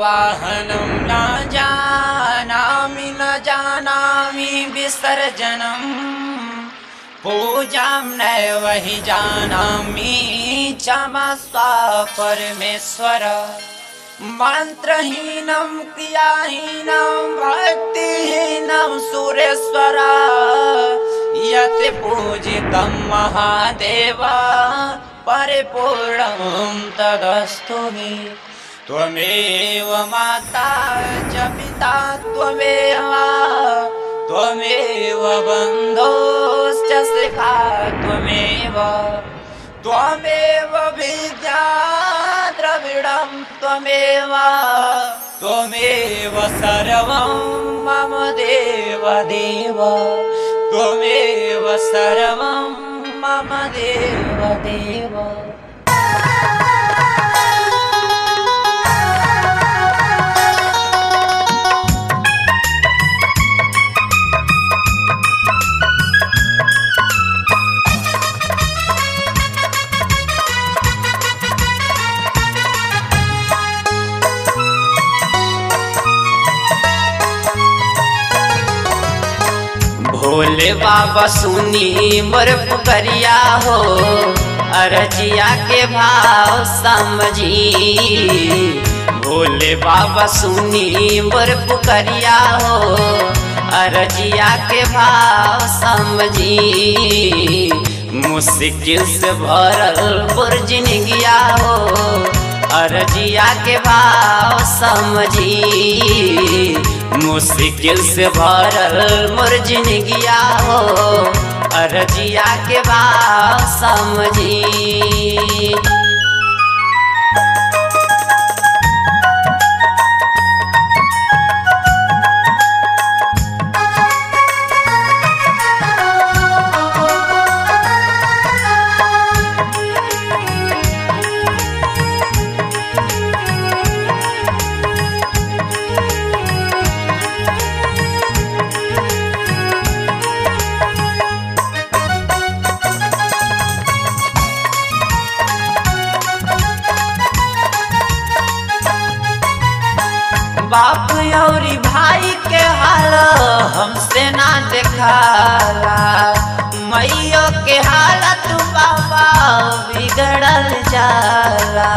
आवाहनं न जानामि न जानामि विसर्जनम् पूजां नैव हि जानामि क्षमस्व परमेश्वर मन्त्रहीनं क्रियाहीनं भक्तिहीनं सुरेश्वर यत् पूजितं महादेव परिपूर्णं तदस्तु मे त्वमेव माता च पिता त्वमेव त्वमेव बन्धोश्च शिखा त्वमेव त्वमेव विद्या द्रविडं त्वमेव त्वमेव सर्वं मम देव देव त्वमेव सर्वं मम देव देव भोले बाबा सुनी मोर पुकरिया हो अरजिया के भाव समझी भोले बाबा सुनी मोर पुकरिया हो अरजिया के भाव समझी मुश्किल से भरल पुरजिनगिया हो अरजिया के भाव समझी मुश्किल से भरल मोर जिनगिया हो अरजिया के भाव समझी बाप औरी भाई के हाल हमसे ना देखाला मैयो के हालत बाबा बिगड़ल जाला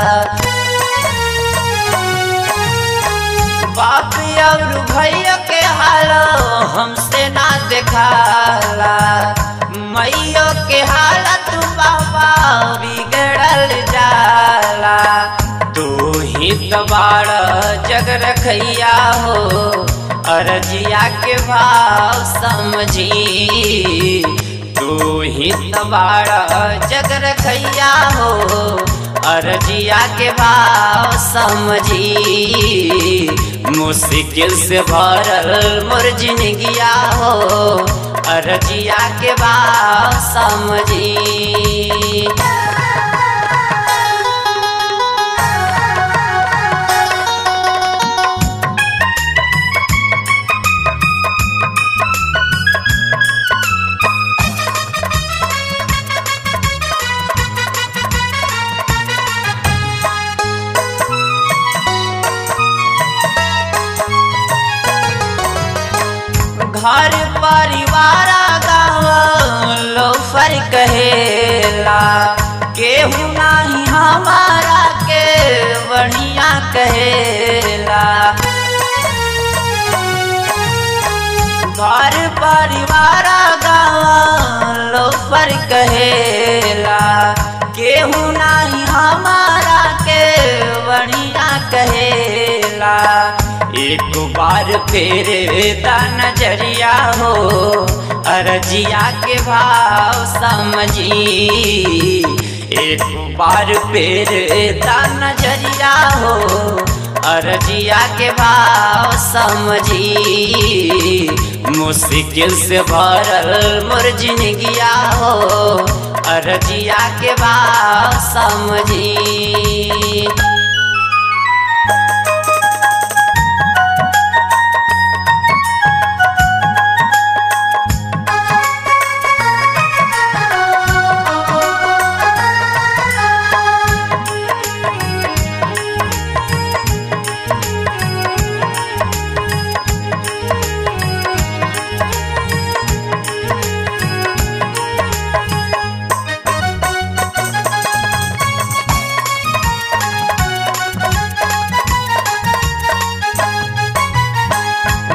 बाप और भैया के हाल हमसे ना देखाला मैयो के हालत बाबा बिगड़ल जाला तू ही तबाड़ जग रखैया हो अरजिया के भाव समझी तू ही तबाड़ जग रखैया हो अरजिया के भाव समझी मुश्किल से भरल मोर जिनगिया हो अरजिया के भाव समझी घर परिवार गाँव लोफर कहेला केहू नाही हमारा के बढ़िया कहेला घर परिवार गाँव लोफर कहेला केहू नाही हमारा के बढ़िया कहेला एक बार फेरे दा नजरिया हो अरजिया के भाव समझी एक बार फेरे दा नजरिया हो अरजिया के भाव समझी मुश्किल से भरल मोर जिनगिया हो अरजिया के भाव समझी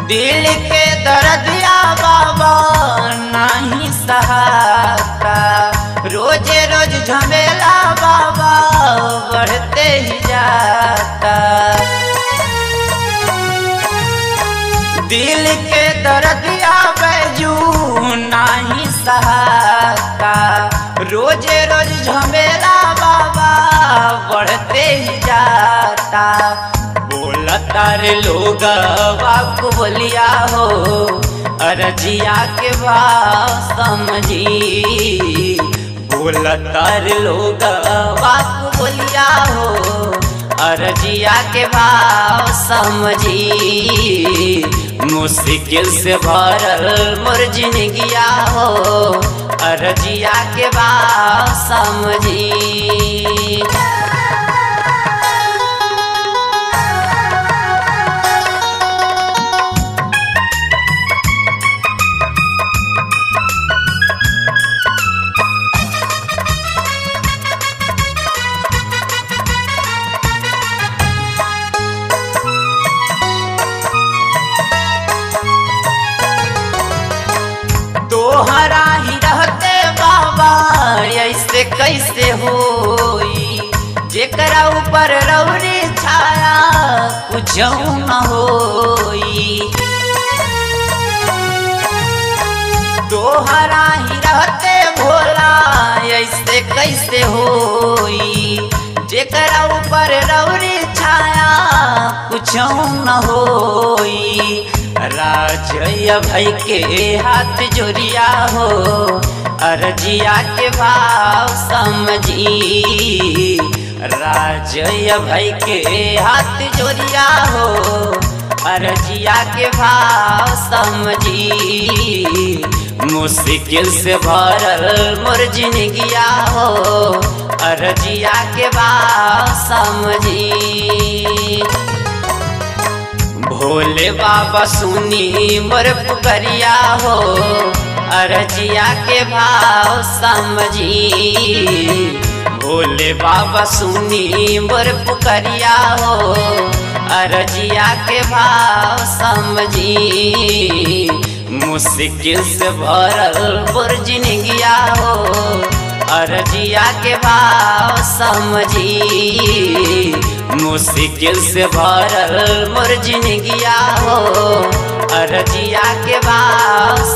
दिल के दर्दिया बाबा नहीं सहाता रोजे रोज झमेला बाबा बढ़ते ही जाता दिल के दर्दिया बैजू नहीं सहाता रोजे रोज झमेला बाबा बढ़ते ही जाता बोलता रे लोग बाबू बोलिया हो अरजिया के भाव समझी बोलता रे लोग बाबू बोलिया हो अरजिया के भाव समझी मुश्किल से भरल मोर जिंदगिया हो अरजिया के भाव समझी तोहरा ही रहते बाबा ऐसे कैसे होई जेकरा ऊपर रौरी छाया कुछ न होई तोहरा ही रहते भोला ऐसे कैसे होई जेकरा ऊपर रौरी छाया कुछ न होई राजय भाई के हाथ जोड़िया हो अरजिया के भाव समझी राजय भाई के हाथ जोड़िया हो अरजिया के भाव समझी मुश्किल से भरल मोर जिंदगिया हो अरजिया के भाव समझी भोले बाबा सुनी मोर पुकरिया हो अरजिया के भाव समझी भोले बाबा सुनी मोर पुकरिया हो अरजिया के भाव समझी मुश्किल से भरल मोर जिंदगिया हो अरजिया के भाव समझी मुश्किल से भरल मोर जिंदगिया हो अरजिया के भाव